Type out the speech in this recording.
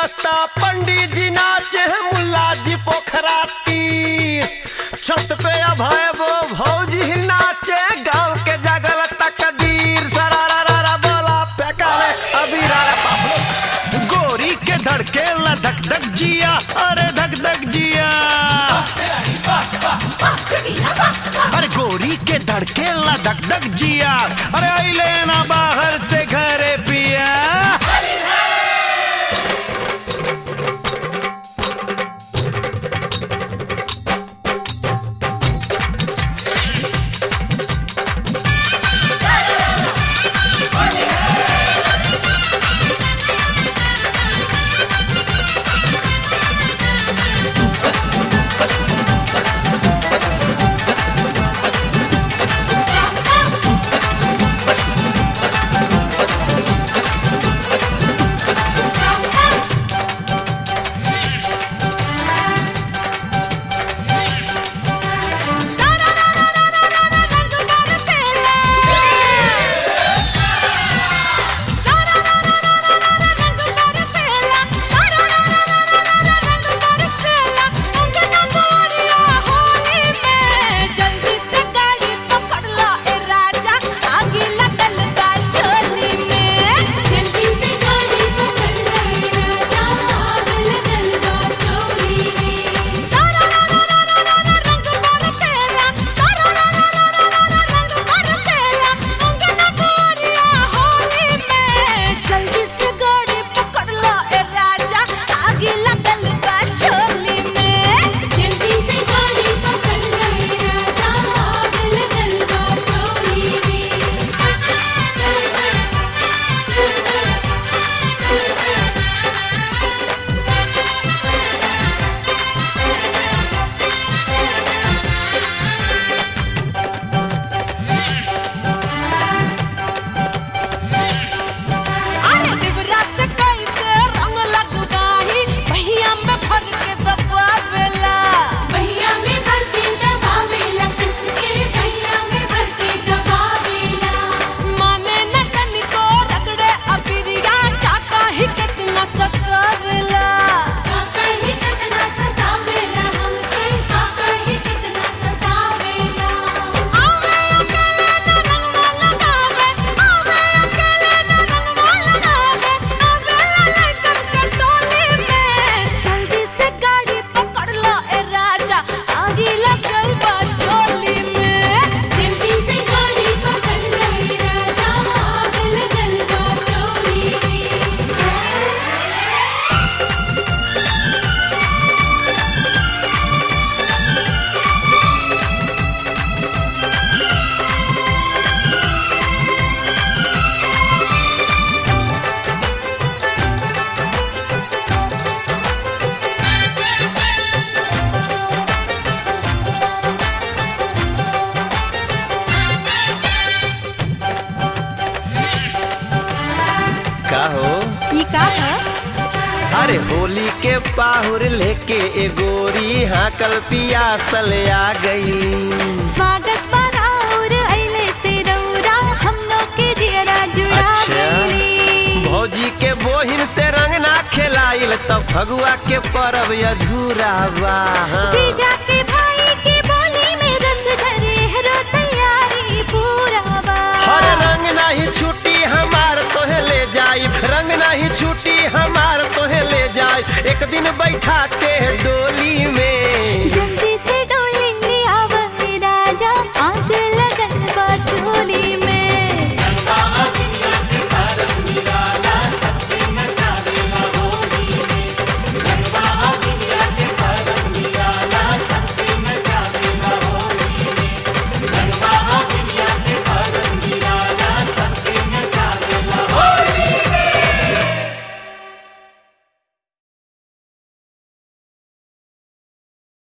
नाश्ता पंडित जी नाचे मुल्ला जी पोखरा तीर छत पे अभय वो भौजी नाचे गांव के जगल तकदीर सरारा रा रा बोला फेंकाले अभी रा रा बाप गोरी के धड़के ला धक धक जिया अरे धक धक जिया अरे गोरी के धड़के ला धक धक जिया अरे आई लेना बाहर से घरे पिया जल्दी से गाड़ी पकड़ लो ए राजा आगे लगल बा चोली में जल्दी से गाड़ी पकड़ ले राजा आग लगल बा चोली में सारा रा रा रा रा रा रा रंग बरसेला सारा रा रा रा रा रा रा रंग बरसेला अंगना गोरिया होली में जल्दी से गाड़ी पकड़ लो ए राजा आगे लगल बा चोली में जल्दी से गाड़ी पकड़ ले राजा आग लगल बा चोली में अरे डिबरा से कैसे रंग लगवाही भैया में भर के दबावेला भैया में भर के दबावेला कस के भैया में भर के दबावेला माने न तनिको रगड़े अबिरिया काका ही कितना सतावेला काका ही कितना सतावेला हमके काका ही कितना सतावेला आवे अकेले न रंगवा लगावे आवे अकेले न रंगवा लगावे आवेला लेकर के टोली में जल्दी से गाड़ी पकड़ लो ए राजा आगे लगल बा चोली में जल्दी से गाड़ी पकड़ ले राजा आग लगल बा चोली में का हो ई का है अरे होली के पाहुर लेके ए गोरी हाकल पियासल आ गई स्वागत बराउर अइले से रौरा हम लोग के दियरा जुड़ा अच्छा गइली भौजी के बोहिन से रंग ना खेलाइल तब फगुआ के परब अधूरा बा जीजा के भाई की बोली में रस धरे हरो तैयारी पूरा बा हर रंग नहीं छुट्टी हमार तोहे ले जाई रंग नहीं छुट्टी हमार तोहे ले जाई एक दिन बैठा के डोली में जल्दी